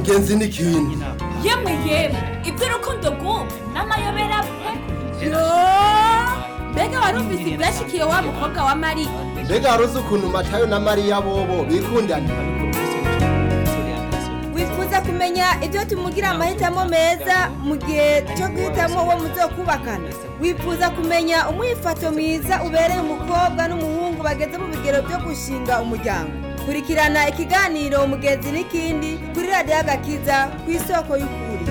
umugenzi n'ikindi yemwe yemwe iby'urukundo rw'ubu n'amayobera pe yo mbega warumvise ibyashikiye wa mukobwa wa mariya mbega waruzi ukuntu matayo na mariya bobo bikundana wifuza kumenya ibyo tumugira amahitamo meza mu gihe cyo guhitamo uwo muzokubakana wifuza kumenya umwifato mwiza ubereye umukobwa n'umuhungu bageze mu bigero byo gushinga umuryango kurikirana ikiganiro umugenzi n'ikindi kuri radiyo agakiza ku isoko y'ukuri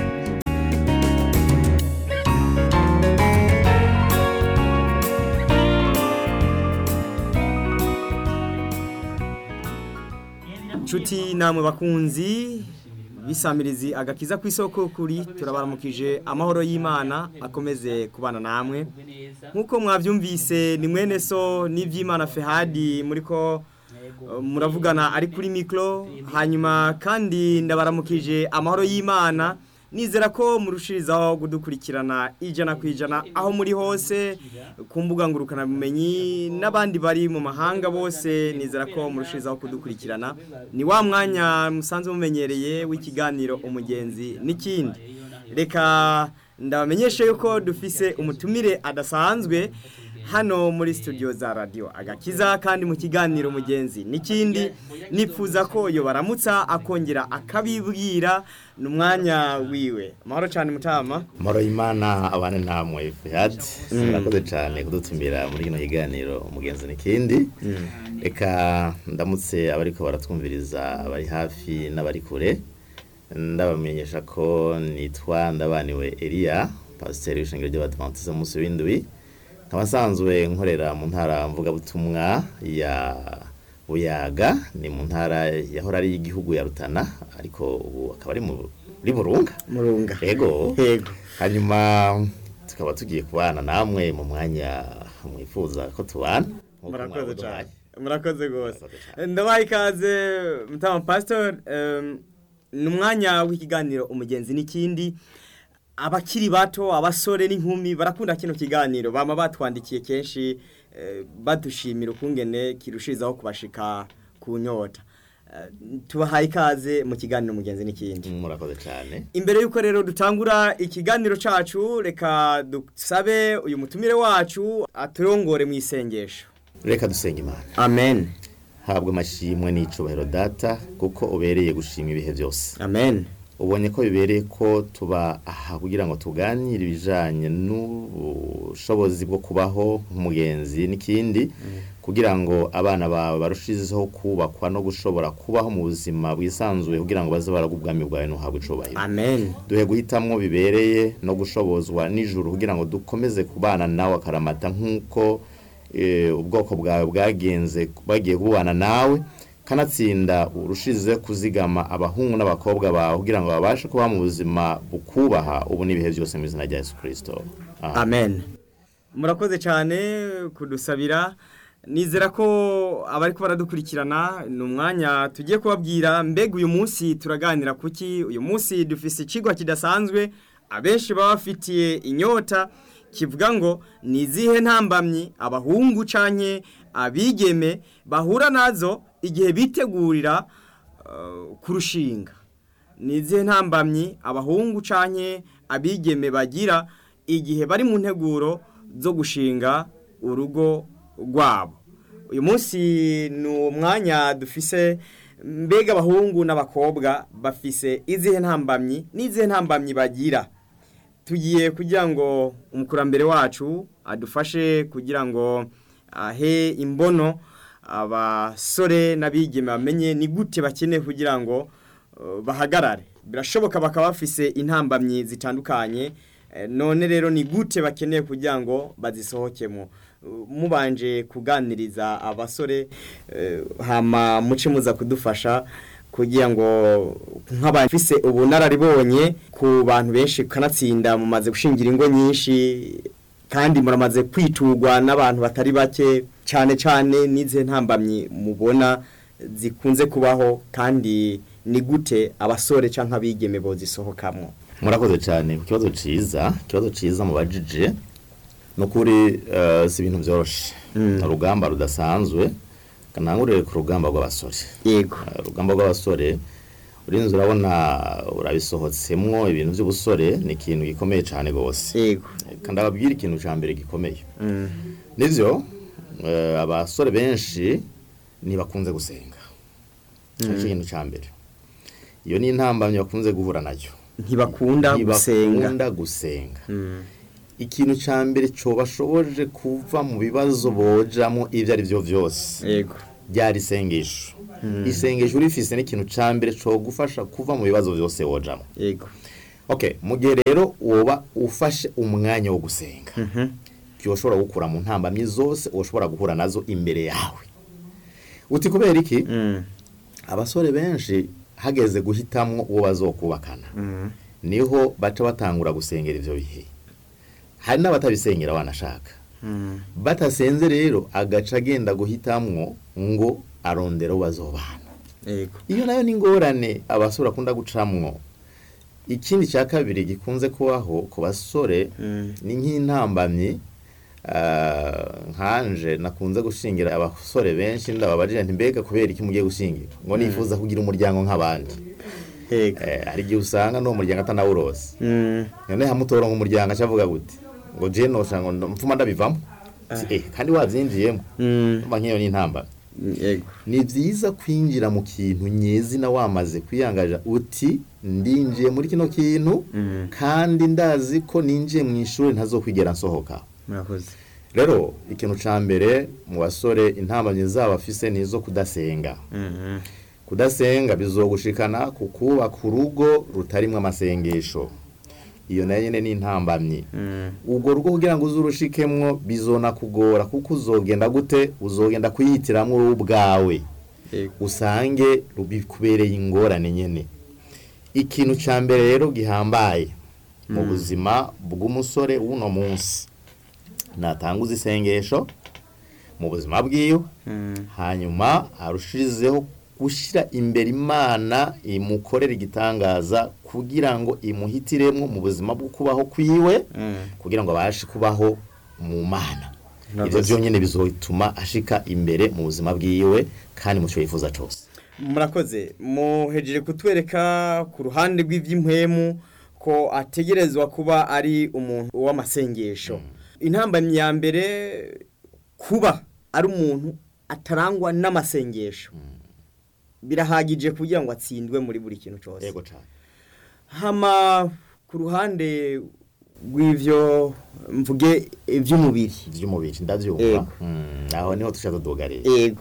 nshuti namwe bakunzi bisamirizi agakiza ku isoko kuri turabaramukije amahoro y'imana akomeze kubana namwe nk'uko mwabyumvise ni mwene so n'iby'imana fehadi muri ko uh, muravugana ari kuri mikoro hanyuma kandi ndabaramukije amahoro y'imana nizera ko murushirizaho kudukurikirana ijana ku ijana aho muri hose ku mbuga ngurukanabumenyi n'abandi bari mu mahanga bose nizera ko murushirizaho kudukurikirana ni wa mwanya musanzwe mumenyereye w'ikiganiro umugenzi n'ikindi reka ndabamenyeshe yuko dufise umutumire adasanzwe hano muri studio za radio agakiza kandi mu kiganiro mugenzi n'ikindi nipfuza ko yo baramutsa akongera akabibwira n'umwanya wiwe amahoro cyane mutama Moro imana abane namwe Fihad murakoze cyane kudutumira muri kino kiganiro umugenzi n'ikindi reka ndamutse abariko baratwumviriza abari hafi n'abari kure ndabamenyesha ko nitwa ndabaniwe Elia pasiteri w'ishengero ry'abadventiste munsi w'indwi nkaba nsanzwe nkorera mu ntara mvugabutumwa ya buyaga ni mu ntara yahora ari igihugu ya rutana ariko ubu akaba ari muri burunga murunga yego yego hanyuma tukaba tugiye kubana namwe mu mwanya mwifuza ko tubana nk'uko murakoze mwabuduhaye. cyane murakoze rwose Murakoze cyane. ndabaye ikaze mutama pasitori ni umwanya w'ikiganiro umugenzi n'ikindi abakiri bato abasore n'inkumi barakunda kino kiganiro bama batwandikiye kenshi eh, badushimira ukungene kirushirizaho kubashika ku nyota Eh, tubahaye ikaze mu kiganiro umugenzi n'ikindi murakoze cyane imbere y'uko rero dutangura ikiganiro cacu reka dusabe uyu mutumire wacu aturongore mu isengesho reka dusenga imana amen habwa amashimwe n'icubahiro data kuko ubereye gushima ibihe byose amen ubonye ko bibereye ko tuba aha kugira ngo tuganire ibijyanye n'ubushobozi bwo kubaho nk'umugenzi n'ikindi kugira ngo abana bawe barushizeho kubakwa no gushobora kubaho mu buzima bwisanzuye kugira ngo baze baragwa ubwami bwawe ntuhabwe icubahiro amen duhe guhitamwo bibereye no gushobozwa nijoro kugira ngo dukomeze kubana nawe akaramata nk'uko eh, ubwoko bwawe bwagenze bagiye kubana nawe kanatsinda urushize kuzigama abahungu n'abakobwa bawe kugira ngo babashe kuba mu buzima bukubaha ubu n'ibihe byose mu izina rya yesu kirisito Amen. amen murakoze cyane kudusabira nizera ko abari ko baradukurikirana ni umwanya tugiye kubabwira mbega uyu munsi turaganira kuki uyu munsi dufise ikigwa kidasanzwe abenshi baba bafitiye inyota kivuga ngo ni izihe ntambamyi abahungu canke abigeme bahura nazo igihe bitegurira uh, kurushinga ni izihe ntambamyi abahungu canke abigeme bagira igihe bari mu nteguro zo gushinga urugo rwabo uyu munsi ni umwanya dufise mbega abahungu n'abakobwa bafise izihe ntambamyi n'izihe ntambamyi bagira tugiye kugira ngo umukurambere wacu adufashe kugira ngo ahe imbono abasore n'abigeme bamenye ni gute bakeneye kugira ngo uh, bahagarare birashoboka bakaba bafise intambamyi zitandukanye eh, none rero ni gute bakeneye kugira ngo bazisohokemo Uh, mubanje kuganiriza abasore eh, hama muce muza kudufasha kugira ngo nk'abafise ubunararibonye ku bantu benshi kanatsinda mumaze gushingira ingo nyinshi kandi muramaze kwitugwa n'abantu batari bake cyane cyane n'izihe ntambamyi mubona zikunze kubaho kandi ni gute abasore cyangwa abigeme bozisohokamo murakoze cyane ku kibazo cyiza ikibazo cyiza mubajije ni ukuri eh, si ibintu byoroshye ni urugamba rudasanzwe kanangurire ku rugamba rw'abasore yego Eh, urugamba rw'abasore urinze urabona urabisohotsemwo ibintu by'ubusore ni ikintu gikomeye cyane rwose yego kandi ababwira ikintu cya mbere gikomeye Mm. nivyo eh, abasore benshi ntibakunze gusenga nicyo kintu cya mbere iyo ni intambamyi bakunze guhura nayo ntibakunda gusenga ntibakunda gusenga Mm. ikintu cya mbere cobashoboje kuva mu bibazo bojamo ibyo ari byo byose yego ryari isengesho isengesho urifise n'ikintu cya mbere cogufasha kuva mu bibazo byose wojamo yego okay mu gihe rero woba ufashe umwanya wo gusenga Mhm. byoshobora gukura mu ntambamyi zose ushobora guhura nazo imbere yawe uti kubera iki Mm. abasore benshi hageze guhitamwo uwo bazokubakana Mm. niho baca batangura gusengera ivyo bihe hari n'abatabisengera wanashaka Mm. batasenze rero agaca agenda guhitamwo ngo arondera uwo bazobana yego iyo nayo ni ingorane abasore bakunda gucamwo ikindi cya kabiri gikunze kubaho ku basore Mm. ni nk'intambamyi ah, nkanje nakunze gushingira abasore benshi ndababajira nti mbega kubera iki mugiye gushingira ngo nifuza kugira umuryango nk'abandi yego Eh, hari igihe usanga n'uwo muryango atanawurose Mm. none hamutora nk'umuryango acavuga gute ngo je nosha ngo ndo- mfuma ndabivamo Si, eh, kandi wavyinjiyemo Mm. umva nk'iyo ni intambamyi yego ni byiza kwinjira mu kintu nyezina wamaze kwiyangaja uti ndinjiye muri kino kintu Mm. kandi ndazi ko ninjiye mu ishuri ntazokwigera nsohoka murakoze rero ikintu ca mbere mu basore intambamyi zabo afise ni izo kudasenga Mhm. kudasenga bizogushikana ku kubaka urugo rutarimwo amasengesho iyo nayo nyene ni intambamyi Mm. urwo rugo kugira ngo uzurushikemwo bizona kugora kuko uzogenda gute uzogenda kuyitiramwo wowe ubwawe yego usange bikubereye ingorane nyene ikintu ca mbere rero gihambaye mu buzima bw'umusore w'uno munsi natanguza isengesho mu buzima bwiwe Mm. hanyuma arushirizeho gushyira imbere imana imukorera igitangaza kugira ngo imuhitiremwo mu buzima bwo kubaho kwiwe Mm. kugira ngo abashe kubaho mu mana Murakoze. ibyo byonyine bizotuma ashika imbere mu buzima bwiwe kandi mu cyo yifuza cyose murakoze muhejeje kutwereka ku ruhande rw'iby'impwemu ko ategerezwa kuba ari umuntu w'amasengesho intambamyi ya mbere kuba ari umuntu atarangwa n'amasengesho birahagije kugira ngo atsindwe muri buri kintu cyose yego cyane hama ku ruhande rw'ivyo mvuge iby'umubiri by'umubiri ndabyumva Yego. Mm, aho niho tushaka tugareye yego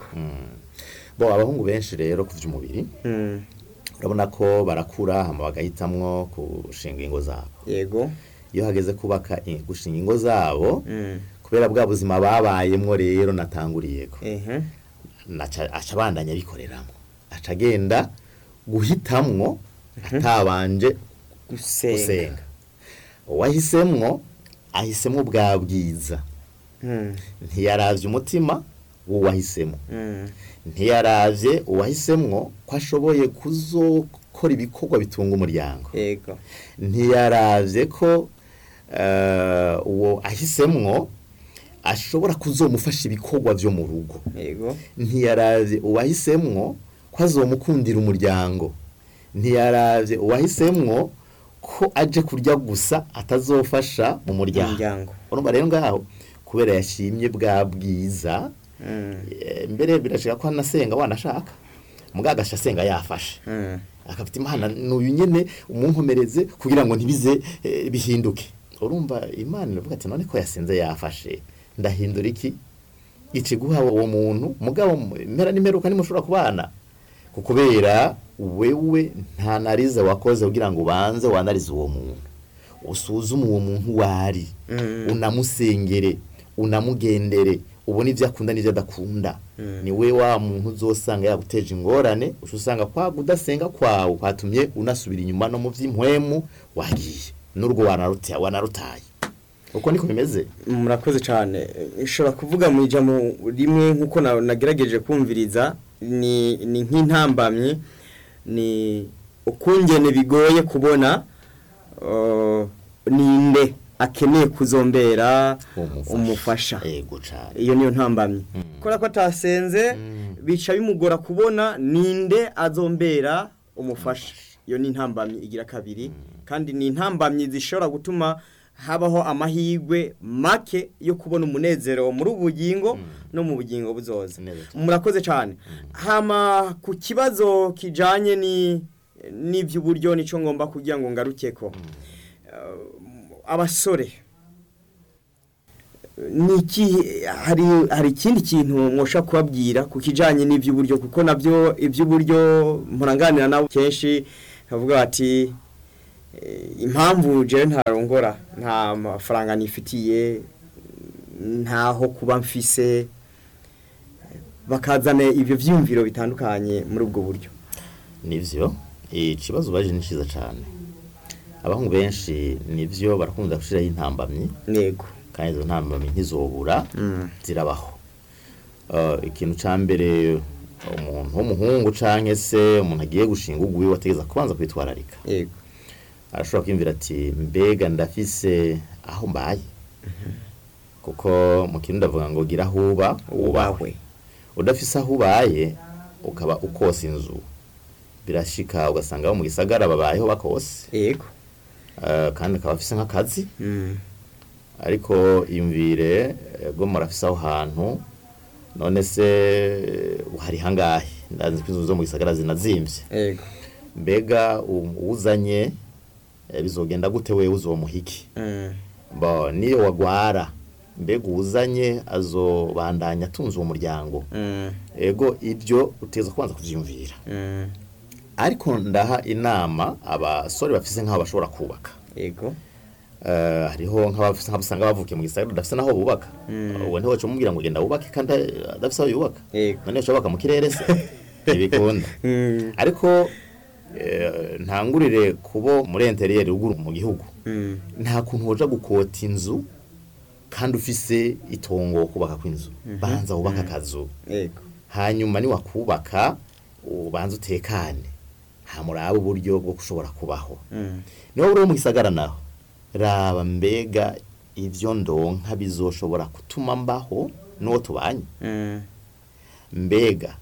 bo abahungu benshi rero ku by'umubiri Mm, urabona ko barakura hama bagahitamwo gushinga ingo zabo yego iyo hageze kubaka i- gushinga ingo zabo Mm, kubera bwa buzima babayemwo rero natanguriyeko ehe naca aca abandanya abikoreramo aca agenda guhitamwo atabanje gusenga gusenga uwahisemwo ahisemwo bwa bwiza Mm, ntiyaravye umutima w'uwahisemo mm, ntiyaravye uwahisemwo ko ashoboye kuzokora ibikorwa bitunga umuryango yego ntiyaravye ko eh, uwo ahisemwo ashobora kuzomufasha ibikorwa vyo mu rugo yego ntiyaravye uwahisemwo ko azomukundira umuryango ntiyaravye uwahisemwo ko aje kurya gusa atazofasha mu muryango umuryango urumva rero ngaho kubera yashimye bwa bwiza Mm, eh, mbere birashika ko anasenga wanashaka mugagasha asenga yafashe mm, akafite imana n'uyu nyene umunkomereze kugira ngo ntibize eh, bihinduke urumva imana iravuga ati none ko yasenze yafashe ndahindura iki ici guha uwo muntu mugabo impera n'imperuka ntimushobora kubana kukubera wewe nta narize wakoze kugira ngo ubanze wanarize uwo muntu usuzume uwo muntu wari Mm. unamusengere unamugendere ubone ibyo akunda n'ibyo adakunda ni we wa muntu uzosanga yaguteje ingorane uca usanga kwa kudasenga kwawe kwatumye unasubira inyuma no mu by'impwemu wagiye n'urwo wanaruta- wanarutaye uko niko bimeze murakoze cyane nshobora kuvuga mu ijambo rimwe nk'uko na- nagerageje kumviriza ni ni nk'intambamyi ni ukungene bigoye kubona uh, ninde akeneye kuzombera umufasha yego cyane iyo niyo ntambamyi kubera ko atasenze Mm. bica bimugora kubona ninde azombera umufasha iyo ni intambamyi igira kabiri kandi ni intambamyi zishobora gutuma habaho amahirwe make yo kubona umunezero muri ubu bugingo no mu bugingo buzoza Neza cyane. murakoze cyane hama ku kibazo kijanye ni n'iby'uburyo nicyo ngomba kugira ngo ngaruke ko Uh, abasore ni iki hari hari ikindi kintu mwosha kubabwira ku kijanye n'iby'uburyo kuko nabyo iby'uburyo muranganira nabo kenshi bavuga bati eh, impamvu jewe ntarongora nta mafaranga nifitiye ntaho kuba mfise bakazana ibyo vyiyumviro bitandukanye muri ubwo buryo nivyo ikibazo baje ni cyiza cyane abahungu benshi nivyo barakunda gushiraho intambamyi nego kandi izo ntambamyi ntizobura Mm. zirabaho Uh, ikintu ca mbere umuntu w'umuhungu canke se umuntu agiye gushinga ugwiwe wategeza kubanza kwitwararika yego arashobora kwiyumvira ati mbega ndafise aho mbaye kuko mu kintu ndavuga ngo gira aho uba ubahwe udafise aho ubaye ukaba ukosa inzu birashika ugasanga abo mu gisagara babayeho bakose yego uh, kandi akaba afise nk'akazi Mm. ariko iyumvire bwo murafise aho hantu none se hari hangahe ndazi ko inzu zo mu gisagara zinazimvye yego mbega u- uwuzanye eh, bizogenda gute wewe uzomuhiki Mm. bo niyo wagwara mbega uwuzanye azobandanya atunze uwo muryango Mm. ego ibyo uteza kubanza kuvyiyumvira Mm. ariko ndaha inama abasore bafise nk'aho bashobora kubaka yego Eh, hariho nk'abafise nk'abasanga bavukiye mu gisagara badafise naho bubaka uwo ntiwe cumubwira ngo genda wubake kandi adafise aho yubaka Yego. none ushobaka mu kirere se ntibikunda Mm. ariko eh, ntangurire kubo muri interiyeri ruguru mu gihugu Mm. nta kuntu woja gukota inzu kandi ufise itongo wo kubaka kw'inzu banza wubaka akazu yego hanyuma niwakubaka ubanza utekane hamuraba uburyo bwo gushobora kubaho Mm. niba uri mu gisagara naho raba mbega ibyo ndonka bizoshobora gutuma mbaho n'uwo tubanye Mm. mbega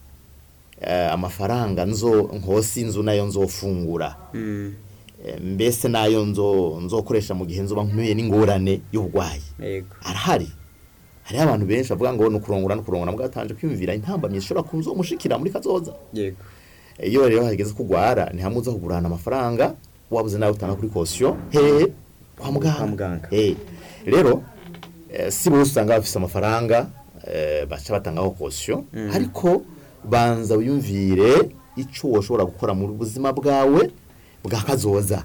eh, amafaranga nzo nkosi inzu nayo nzofungura Mm. Eh, mbese nayo nzo nzokoresha mu gihe nzoba nkuye n'ingorane y'uburwayi yego arahari hariho abantu benshi bavuga ngo ni ukurongora no kurongora bwatanje kwiyumvira intambamyi zishobora kuzomushikira muri kazoza yego iyo rero hageze kugwara ntihamuza kugurana amafaranga wabuze nawe utanga kuri kosiyo hehe kwa muganga Kwa muganga. Eh, rero eh, si bose usanga bafise amafaranga eh, baca batangaho kosiyo ariko banza wiyumvire ico woshobora gukora mu buzima bwawe bwa kazoza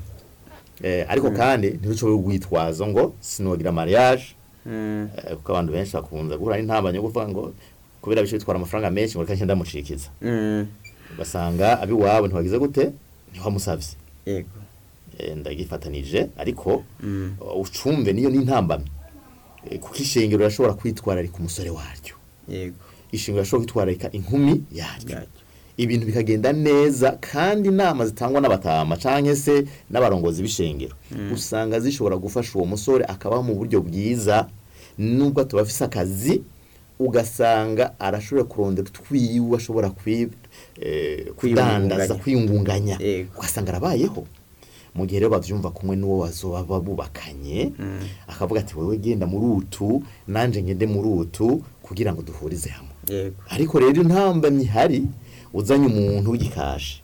eh, ariko kandi ntibicobe gwitwazo ngo sinogira mariage Mm. eh, kuko abantu benshi bakunze guhura n'intambamyi yo kuvuga ngo kubera bice bitwara amafaranga menshi ngo reka nshya ndamucikiza Mm. ugasanga abiwabo ntiwagize gute ntiwamusavye yego Eh, ndagifatanije ariko Mm. uh, ucumve niyo n'intambamyi Eh, kuko ishengero rirashobora kwitwararika umusore waryo yego ishengero rirashobora kwitwararika inkumi yaryo Yaryo. ibintu bikagenda neza kandi inama zitangwa n'abatama canke se n'abarongozi b'ishengero usanga zishobora gufasha uwo musore akabaho mu buryo bwiza nubwo tuba afise akazi ugasanga arashobora kurondera utwiwe ashobora kwi, eh, kudandaza Kwiyungunganya. kwiyungunganya Yego. ugasanga arabayeho mu gihe rero bavyumva kumwe n'uwo bazoba bubakanye akavuga ati wewe genda muri utu nanje ngende muri utu kugira ngo duhurize hamwe yego ariko rero intambamyi ihari uzanye umuntu w'igikaje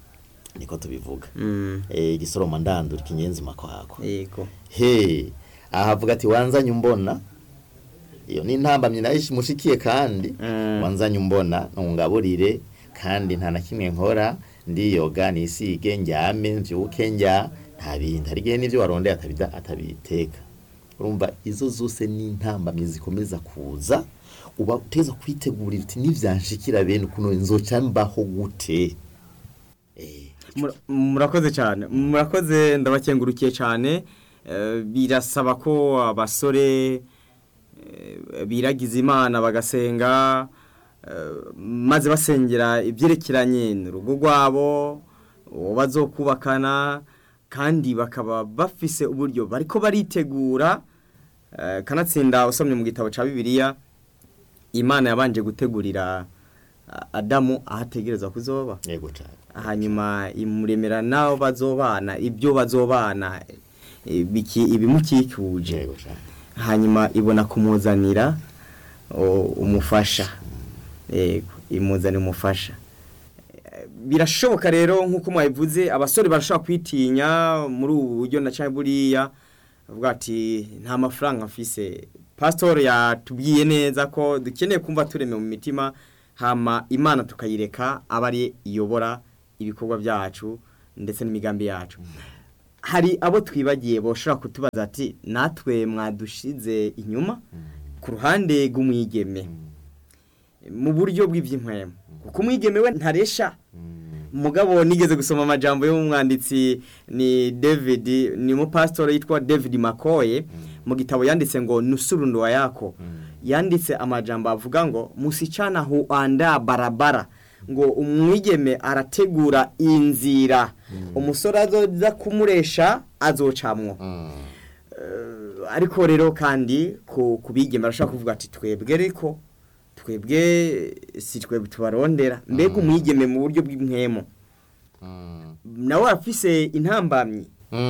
niko tubivuga Mm. eh igisoroma ndandura ikinyenzi makwako yego he ahavuga ati wanzanye umbona iyo ni intambamyi nayo mushikiye kandi Mm. wanzanye umbona ntungaburire kandi nta na kimwe nkora ndiyoga nisige njyame mvyuke njya nta bindi hari igihe n'ivyo warondeye atabida atabiteka urumva izo zose ni intambamyi zikomeza kuza uba uteza kwitegurira uti nivyanshikira bene ukuntu nzoca mbaho gute eh Mura- murakoze cyane murakoze ndabakengurukiye cyane Eh, birasaba ko abasore eh, biragiza imana bagasenga eh, maze basengera ibyerekeranye n'urugo rwabo uwo bazokubakana kandi bakaba bafise uburyo bariko baritegura eh, kanatsinda usomye mu gitabo cya bibiliya imana yabanje gutegurira a- adamu aho ategerezwa kuzoba yego cyane hanyuma imuremera n'abo bazobana ibyo bazobana eh, biki- ibimukikuje yego cyane hanyuma ibona kumuzanira o, umufasha yego imuzanira umufasha Eh, birashoboka rero nk'uko mwabivuze abasore barashobora kwitinya muri ubu buryo na cyangwa buriya avuga ati nta mafaranga mfise pasitori yatubwiye neza ko dukeneye kumva tureme mu mitima hama imana tukayireka aba ari iyobora ibikorwa byacu ndetse n'imigambi yacu hari abo twibagiye boshobora kutubaza ati natwe mwadushize inyuma ku ruhande rw'umwigeme mu buryo bw'iby'inkwemo kuko umwigeme we ntaresha mugabo nigeze gusoma amajambo y'umwanditsi ni David ni umupasitori yitwa David Makoye mu gitabo yanditse ngo nusurundwa yako yanditse amajambo avuga ngo musichana huanda barabara ngo umwigeme arategura inzira umusore azoza kumuresha azocamwo Eh, ariko rero kandi ku kubigema arashaka kuvuga ati twebwe ariko twebwe si twebwe tubarondera mbega umwigeme mu buryo bw'inkemo nawe afise intambamyi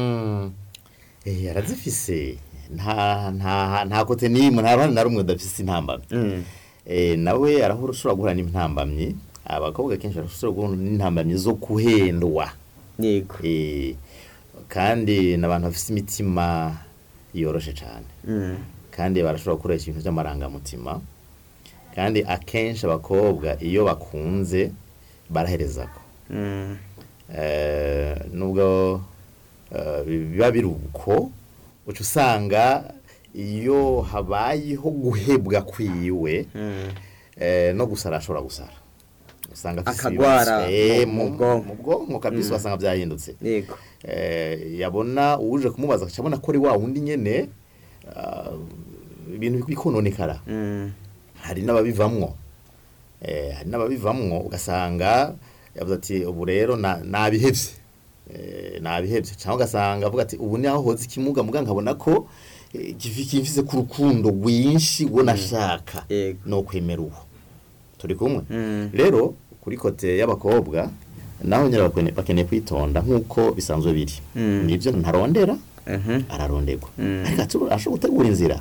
eh arazifise nta nta nta kote nimwe nta ruhande na rumwe udafise intambamyi eh nawe arahura ushobora guhura n'intambamyi abakobwa kenshi barashobora guhura n'intambamyi zo kuhendwa yego eh kandi n'abantu bafise imitima yoroshe cyane Mm. kandi barashobora gukoresha ibintu by'amarangamutima kandi akenshi abakobwa iyo bakunze baraherezako Mm. Eh, nubwo eh, biba biri uko uca usanga iyo habayeho guhebwa kwiwe Mm. eh, no gusara ashobora gusara usanga afise Akagwara ibibazo. Eh, mu- mu mu bwonko. mu bwonko kabisa wasanga byahindutse yego eh, yabona uje kumubaza agaca abona ko ari wa wundi nyene ah, ibintu bikononekara Mm. hari n'ababivamwo eh, hari n'ababivamwo ugasanga yavuze ati ubu rero na- nabihevye eh, nabihevye cyangwa ugasanga avuga ati ubu niho hoze ikimuga muga nkabona ko eh, kifi- kimfise ku rukundo rwinshi rwo nashaka Yego. no kwemera uwo turi kumwe Mm. rero kuri kote y'abakobwa naho nyine bakene- bakeneye kwitonda nk'uko bisanzwe biri Mm. nibyo ntarondera Mhm. araronderwa Mm. ariko atu- ashobora gutegura inzira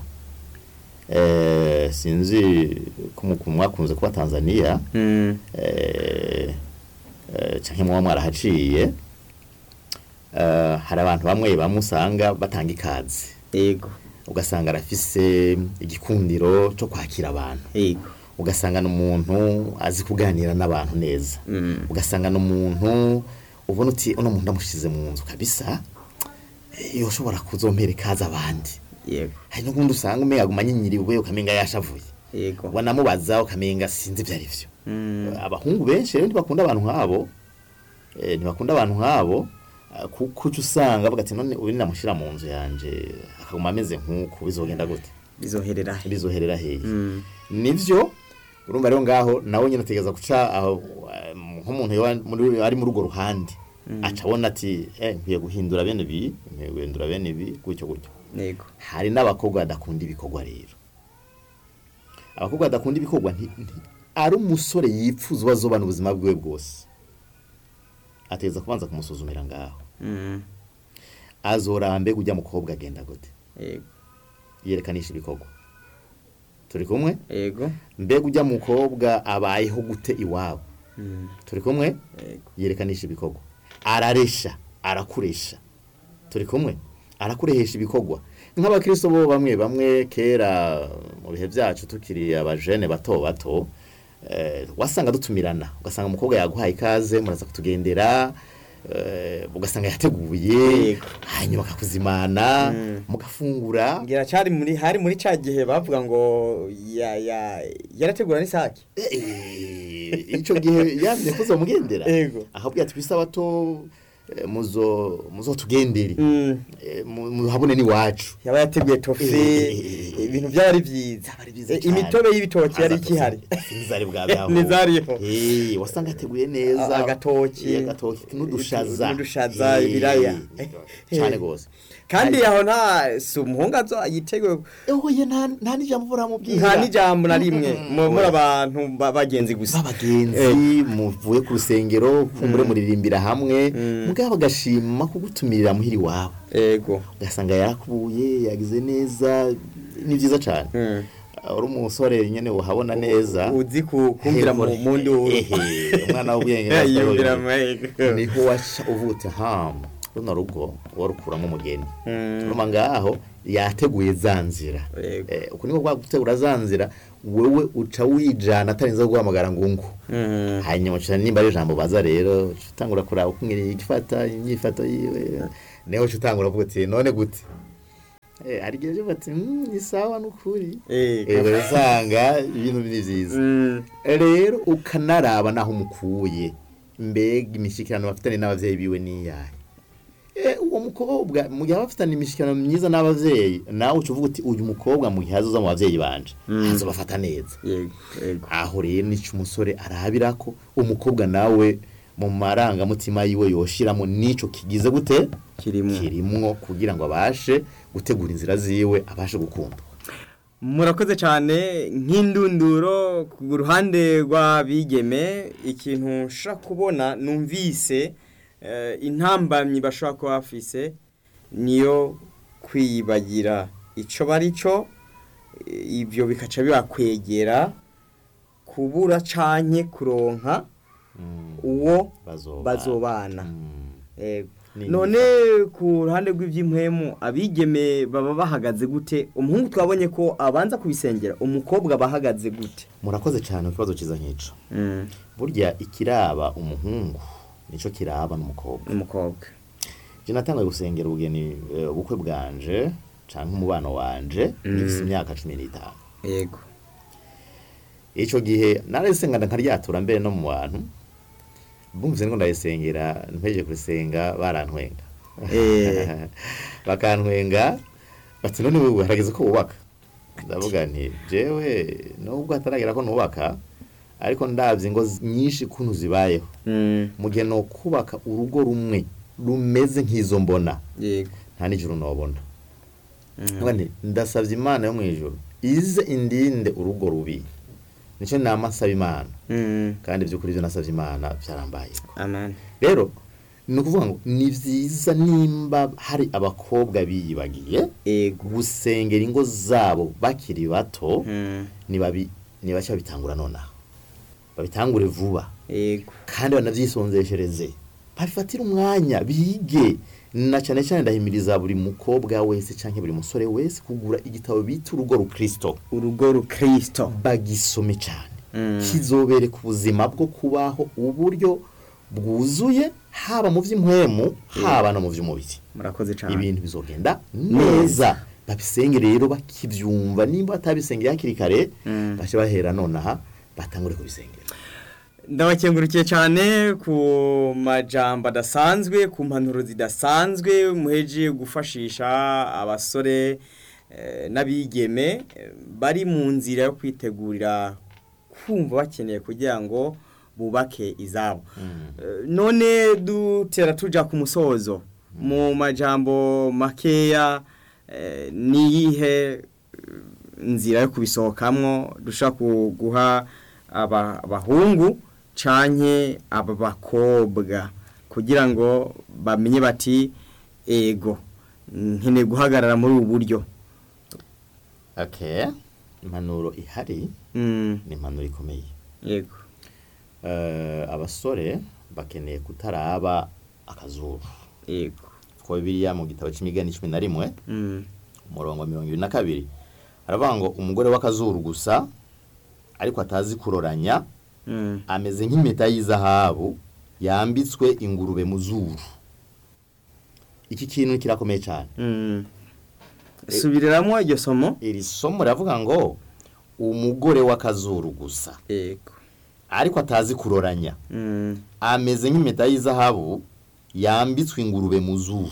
eh, sinzi ko mu- ku mwakunze kuba tanzania Mm. eh, eh, canke muba mwarahaciye eh, hari abantu bamwe bamwe usanga batanga ikaze yego ugasanga arafise igikundiro cyo kwakira abantu yego ugasanga n'umuntu azi kuganira n'abantu neza Mm. ugasanga n'umuntu ubona uti uno muntu ndamushize mu nzu kabisa iyo ushobora kuzompera ikaze abandi yego hari n'ubundi usanga umenga aguma anyinyiriwe ukamenga yashavuye yego wanamubaza ukamenga sinzi ibyo ari byo Mm. abahungu benshi rero ntibakunda abantu nk'abo eh, ntibakunda abantu nk'abo ah, kuko uca usanga bavuga ati none ubu namushyira mu nzu yanje akaguma ameze nk'uku bizogenda gute bizoherera he bizoherera hehe Mm. nivyo urumva rero ngaho nawe nyine ategereza guca aho eh, nk'umuntu yoba muri- ari muri urwo ruhande aca abona ati eh nkwiye guhindura bene ibi nkwiye guhindura bene ibi gutyo gutyo yego hari n'abakobwa badakunda ibikorwa rero abakobwa badakunda ibikorwa nti- nti- ari umusore yipfuza ubazobana ubuzima bwiwe bwose ategereza kubanza kumusuzumira ngaho Mm. azorambe ujya mukobwa agenda gute yego yerekanisha ibikorwa turi kumwe yego mbega ujya mukobwa abayeho gute iwabo Mm. turi kumwe yego yerekanisha ibikorwa araresha arakuresha turi kumwe arakurehesha ibikorwa nk'abakristo bo bamwe bamwe kera mu bihe byacu tukiri abajene bato bato eh, wasanga dutumirana ugasanga umukobwa yaguhaye ikaze muraza kutugendera eh, ugasanga yateguye Yego. hanyuma akakuzimana Mm. mugafungura ngira cyari muri hari muri ca gihe bavuga ngo ya ya yarategura n'isake Eh, ico gihe yamye kuza mugendera Yego. akabwira ati bisabato eh, muzo muzotugendere Mm. Eh, mu- muhabone n'iwacu yaba yateguye tofe Eh. ibintu byaba ari byiza Byaba ari byiza Eh, cyane. imitobe y'ibitoki yari Aza ikihari tofe, ntizari bwagaho Ntizariho. Eh, wasanga ateguye neza A- agatoki. Eh, agatoki n'udushaza N'udushaza, Eh, ibiraya. cyane gose kandi aho nta si umuhungu azo yiteguye oye nta nta n'ijambo buramubwira nta n'ijambo na rimwe Mm, mu- muri oya. abantu ba- bagenzi gusa b'abagenzi muvuye ku rusengero kumbure muririmbira hamwe mugabo agashima kugutumirira muhiri iwabo ego ugasanga yarakubuye yagize neza ni byiza cyane Mm. uri umusore nyine uhabona neza uzi ku- kumvira mu mu nduru Ehe, umwana w'ubwenge yiyumvira mu n'asahoye. ego niho waca uvuta hamu runo rugo warukuramo umugeni Mm. uruma ngaho yateguye za nzira Yego. Eh, uku niko kwa gutegura za nzira wewe uca wijana atarinze guhamagara ngungu Mm. hanyuma uca nimba ari ijambo baza rero uca utangura kuraba uko ngiri igifata imyifato yiwe niho uca utangura uvuga uti none gute Eh, hari igihe uvuga ati "Mm, ni sawa n'ukuri Ego. Eh, usanga ibintu ni byiza Mm. rero ukanaraba naho umukuye mbega imishyikirano bafitanye n'ababyeyi biwe n'iyahe Eh, uwo mukobwa mu gihe aba afitanye imishyikirano myiza n'ababyeyi nawe uca uvuga uti uyu mukobwa mu gihe azoza mu babyeyi banje Mm. azobafata neza yego yego aho rero nicyo umusore arabira ko umukobwa nawe mu marangamutima yiwe yoshiramo n'ico kigize gute kirimo kirimwo kugira ngo abashe gutegura inzira ziwe abashe gukundwa murakoze cyane nk'indunduro ku ruhande rw'abigeme ikintu nshobora kubona numvise eh, intambamyi bashobora kuba bafise niyo kwiyibagira icyo bari cyo eh, ibyo bikaca bibakwegera kubura canke kuronka uwo bazobana bazobana Mm. Yego. Ni none ku ruhande rw'iby'impwemu abigeme baba bahagaze gute umuhungu twabonye ko abanza kubisengera umukobwa aba ahagaze gute murakoze cyane ku kibazo cyiza nk'ico burya ikiraba umuhungu nico kiraba n'umukobwa umukobwa je natangaye gusengera ubugeni eh, ubukwe bwanje canke umubano wanje ngifise imyaka cumi n'itanu yego ico gihe nararisengana nkaryatura mbere no mu bantu bumvise ngo ndayisengera mpejeje kurisenga barantwenga Eh. bakantwenga bati none wewe harageze ko wubaka ndavuga nti jewe nubwo hataragera ko nubaka ariko ndabye ingo z- nyinshi kuntu zibayeho Mm, mu gihe no kubaka urugo rumwe rumeze nk'izo mbona yego nta n'ijuru nobona Mm. Ndavuga nti, ndasabye imana yo mu ijuru ize indinde urugo rubi nicyo nama nsaba imana Mm, kandi by'ukuri ibyo nasabye imana byarambaye amen rero ni ukuvuga ngo ni byiza nimba hari abakobwa biyibagiye yego gusengera ingo zabo bakiri bato Mm, nibabi nibashya babitangura nonaha babitangure vuba yego kandi banabyisonzeshereze babifatire umwanya bige na cyane cyane ndahimiriza buri mukobwa wese cyangwa buri musore wese kugura igitabo bita urugo rukristo urugo rukristo bagisome cyane Mm. kizobereka ubuzima bwo kubaho uburyo bwuzuye haba mu by'impwemu haba no mu by'umubiri murakoze cyane ibintu bizogenda neza babisenge rero bakibyumva nimba batabisengera hakiri kare Mm. bashe bahera nonaha batangure kubisengera ndabakengurukiye cyane ku majambo adasanzwe ku mpanuro zidasanzwe muheje gufashisha abasore eh, n'abigeme eh, bari mu nzira yo kwitegurira kumva bakeneye kugira ngo bubake izabo Eh, none dutera tuja ku musozo mu majambo makeya eh, niyihe eh, nzira yo kubisohokamwo dushobora ku- guha aba- abahungu canke aba bakobwa kugira ngo bamenye bati ego nkeneye guhagarara muri ubu buryo okay impanuro ihari Mm, ni impanuro ikomeye yego Eh, abasore bakeneye kutaraba akazuru yego kuko bibiliya mu gitabo cy'imigani cumi na rimwe Mm, umurongo wa mirongo ibiri na kabiri haravuga ngo umugore w'akazuru gusa ariko atazi kuroranya mm, ameze nk'impeta y'izahabu yambitswe ingurube mu zuru iki kintu kirakomeye cyane mm. subiriramo iryo somo iri somo riravuga ngo umugore w'akazuru gusa yego ariko atazi kuroranya Mm, ameze nk'impeta y'izahabu yambitswe ingurube mu zuru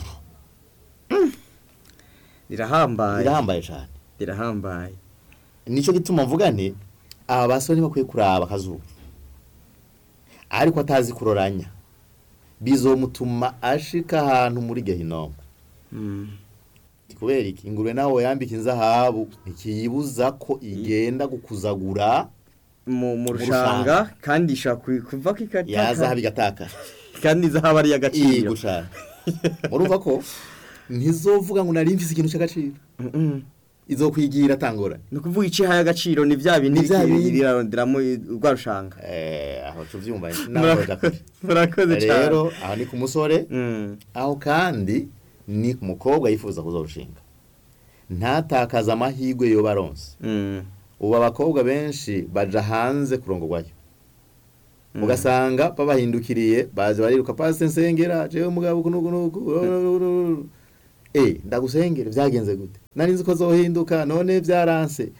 rirahambaye birahambaye cyane rirahambaye nicyo gituma mvuga nti aba basore bakwiye kuraba akazuba ariko atazi kuroranya bizomutuma ashika ahantu muri gehinomu Mm. kubera iki ingurube nawe yambika inzahabu ntikiyibuza ko igenda gukuzagura mu mu Mu rushanga kandi ishobora ku- kuva ko ikataka yazahabu igatakara kandi izahaba ari iyi iy'agaciro gushaka murumva ko ntizovuga ngo nari mfise ikintu cy'agaciro Mm-mm. izokwigira atangora ni ukuvuga icihaye agaciro ni bya bindi Ni vya bindi. riraronderamo rwa rushanga eh aho tuvyumva naho dakora murakoze cyane rero aho ni ku musore Mm. aho kandi ni ku mukobwa yifuza kuzorushinga ntatakaza amahirwe yo baronse Mm. ubu abakobwa benshi baja hanze kurongorwayo Mm. ugasanga babahindukiriye baje bariruka pasi nsengera jewe mugabo kunuku nuku eh ndagusengere byagenze gute nari nzi ko zohinduka none byaranse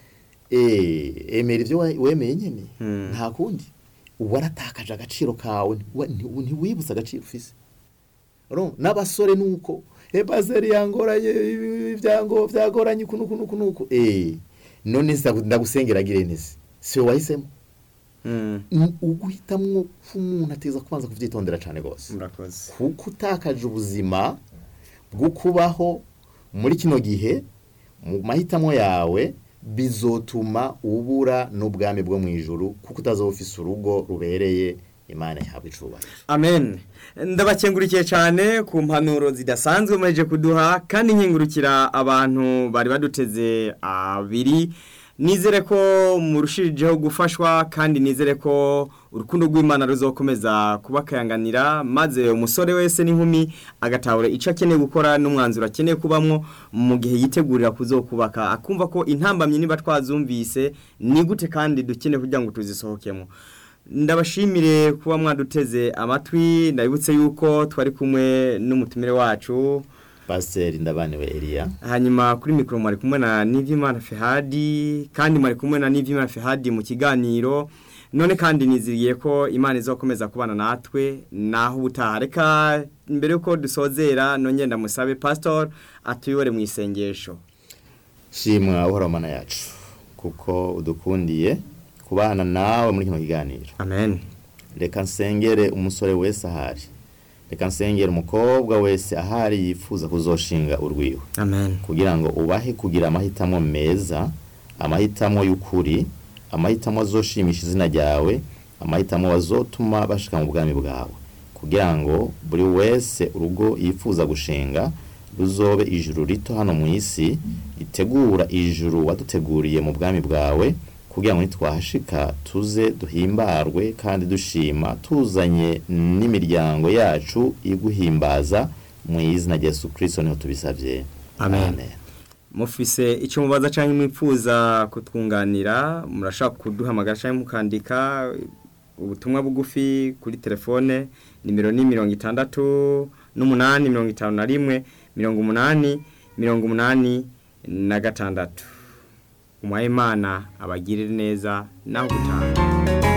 eh emera ibyo wa- wemeye nyene Mm. nta kundi waratakaje agaciro kawe ntiwa- nti- ntiwibutse agaciro ufise Urumva? n'abasore nuko e paseri yangoranye ibyango byagoranye uku nuku nuku nuku eh none ndagu- ndagusengera gire nese si wowe wahisemo Mm. Ni uguhitamwo k'umuntu ateza kubanza kuvyitondera cane gose murakoze kuko utakaje ubuzima bwo kubaho muri kino gihe mu mahitamo yawe bizotuma ubura n'ubwami bwo mu ijuru kuko utazoba ufise urugo rubereye imana yahabwa icubahiro amen ndabakengurikiye cyane ku mpanuro zidasanzwe muheje kuduha kandi nkengurukira abantu bari baduteze abiri nizere ko murushijeho gufashwa kandi nizere ko urukundo rw'imana ruzokomeza kubakayanganira maze umusore wese n'inkumi agatahura icyo akeneye gukora n'umwanzuro akeneye kubamwo mu gihe yitegurira kuzokubaka akumva ko intambamyi niba twazumvise ni gute kandi dukeneye kugira ngo tuzisohokemo ndabashimire kuba mwaduteze amatwi ndabibutse yuko twari kumwe n'umutumire wacu pasiteri ndabaniwe eliya hanyuma kuri mikoro mwari kumwe na Nivimana Fehadi kandi mwari kumwe na Nivimana Fehadi mu kiganiro none kandi niziriye ko imana izakomeza kubana natwe naho ubutaha reka mbere yuko dusozera nongeye ndamusabe pastor atuyobore mu isengesho shimwa uhoraho mana yacu kuko udukundiye kubana nawe muri kino kiganiro amen reka nsengere umusore wese ahari reka nsengere umukobwa wese ahari yifuza kuzoshinga urwiwe amen kugira ngo ubahe kugira amahitamo meza amahitamo y'ukuri amahitamo azoshimisha izina ryawe amahitamo azotuma bashika mu bwami bwawe kugira ngo buri wese urugo yifuza gushinga ruzobe ijuru rito hano mu isi ritegura ijuru waduteguriye mu bwami bwawe kugira ngo nitwahashika tuze duhimbarwe kandi dushima tuzanye n'imiryango yacu iguhimbaza mu izina rya Yesu Kristo niho tubisabye Amen. mufise icyo mubaza cyangwa mwipfuza kutwunganira murashaka kuduhamagara cyangwa mukandika ubutumwa bugufi kuri telefone nimero ni mirongo itandatu n'umunani mirongo itanu na rimwe mirongo umunani mirongo umunani na gatandatu umuhaye imana abagirire neza naho gutaha